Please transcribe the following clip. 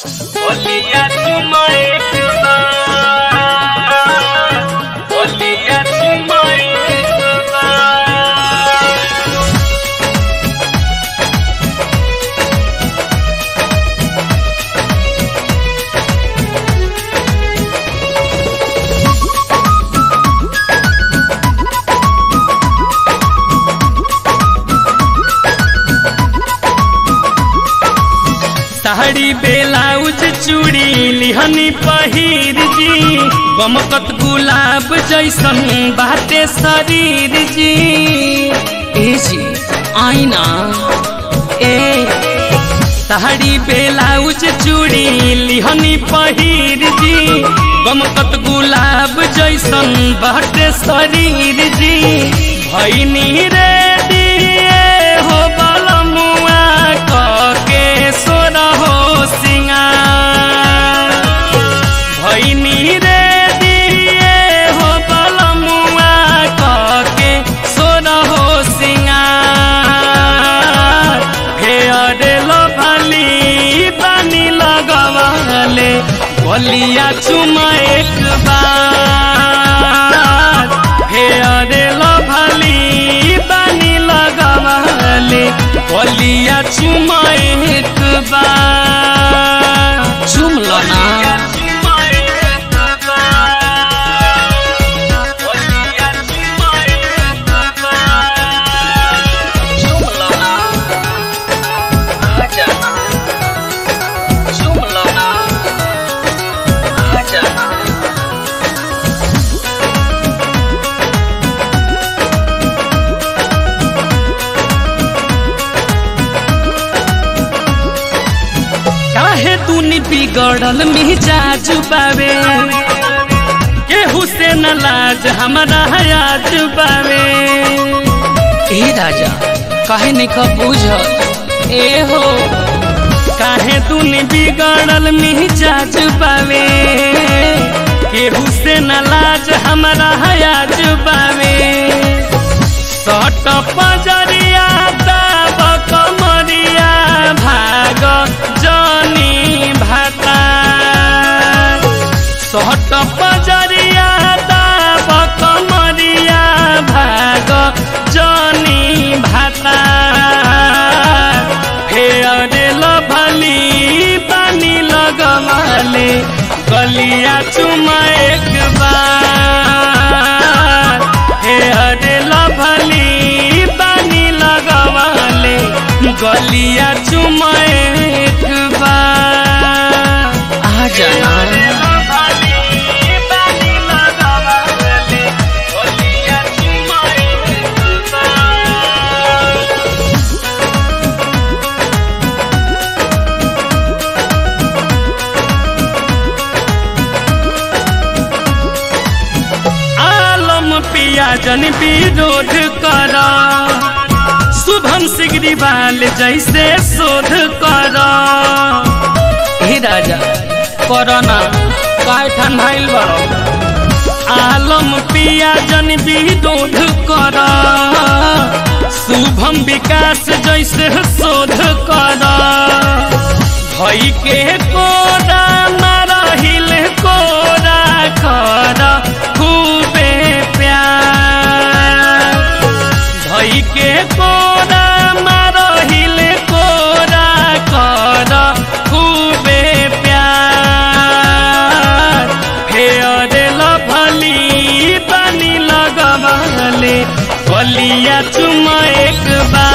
Olha de mãe Olha de mãe sari बेलाउज चूड़ी लिहनी पहिर जी गमकत गुलाब जैसन बाटे शरीर जी ए जी आईना ए साड़ी बेलाउज चूड़ी लिहनी पहिर जी गमकत गुलाब जैसन बाटे शरीर जी भैनी रे दिए हो बलमुआ कके सोर हो सिंगार भैनी रे दिए हो बलमुआ कके सोर हो सिंगार फेयर लो भली पानी लगवाले बलिया चुमा एक बार फेयर लो भली पानी लगवाले बलिया चुमा एक बार चुम लो ना काहे तूनी बिगड़ल मिजाज बावे केहू से न लाज हमारा हयाज बावे ए राजा काहे नहीं का बुझ ए हो काहे तूनी बिगड़ल मिजाज बावे केहू से न लाज हमारा हयाज बावे सट पजरिया दाब कमरिया भाग जनी भाता सट पजरिया दाब कमरिया भाग जनी भाता फेयर लभली पानी लगवाले गलिया चुमा एक बार फेयर लभली पानी लगवाले गलिया चुमा एक बार आ जाना आलम पिया जन विरोध कर शुभम सिगरीवाल जैसे शोध कर हे राजा करना काय ठंडाइल बड़ो आलम पिया जन विरोध कर शुभम विकास जैसे शोध कर भई के कोरा मारहिल कोरा कर खूबे प्यार भई के कोरा मारहिल कोरा कर खूबे प्यार फेयर लभली पानी लगवाले बलिया चुमा एक बार